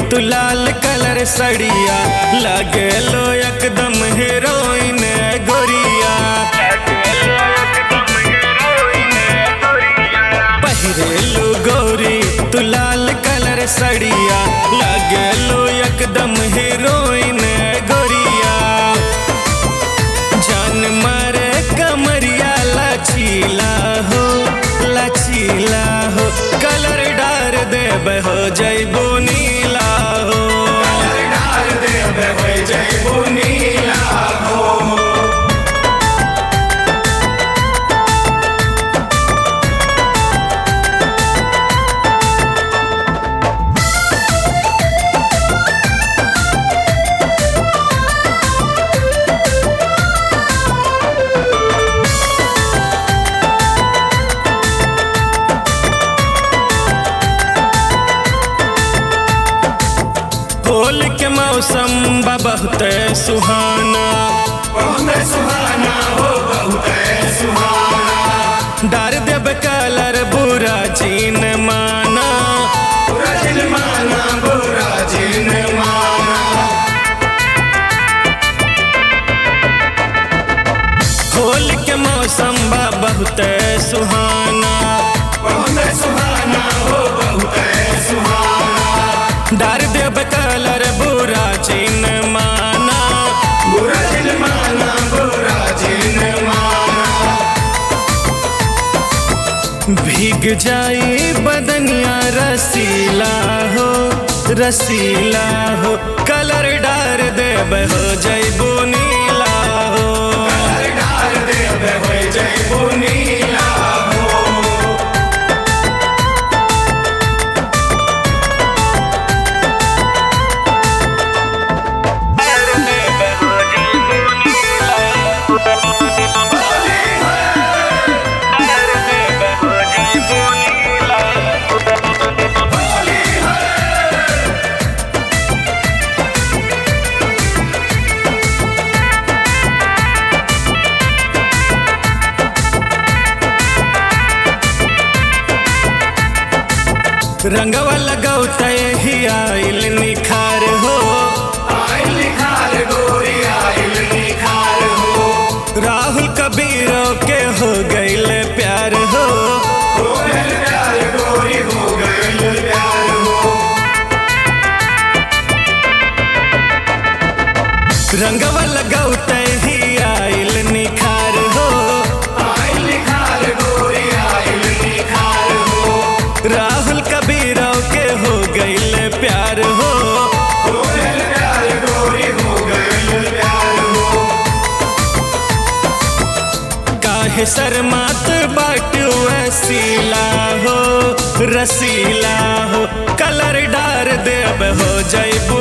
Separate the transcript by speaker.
Speaker 1: तू लाल कलर सड़िया लगे लो एकदम हीरोइन गोरिया पहिरेलू गोरी तू लाल कलर सड़िया लगे लो एकदम हीरोइन गोरिया जान मारे कमरिया लचीला हो लचीला हो कलर डार देब हो जैबो नीला हो होल के मौसम बा बहुत सुहाना डार देब कलर बुरा जीन माना होल के मौसम बा बहुत सुहाना डार देब कलर बुरा जीन माना भीग जाई बदनिया रसीला हो रसीला हो कलर डार देब हो जैबो नीला हो रंगवा लगौत ही आइल निखार हो राहुल कबीरों के हो गईल प्यार हो रंगवा लगौत ही आइल निखार हो राहुल कबीरों के हो गईल प्यार हो काहे शर्मात बाटू वसीला हो रसीला हो कलर डार देब हो जैबो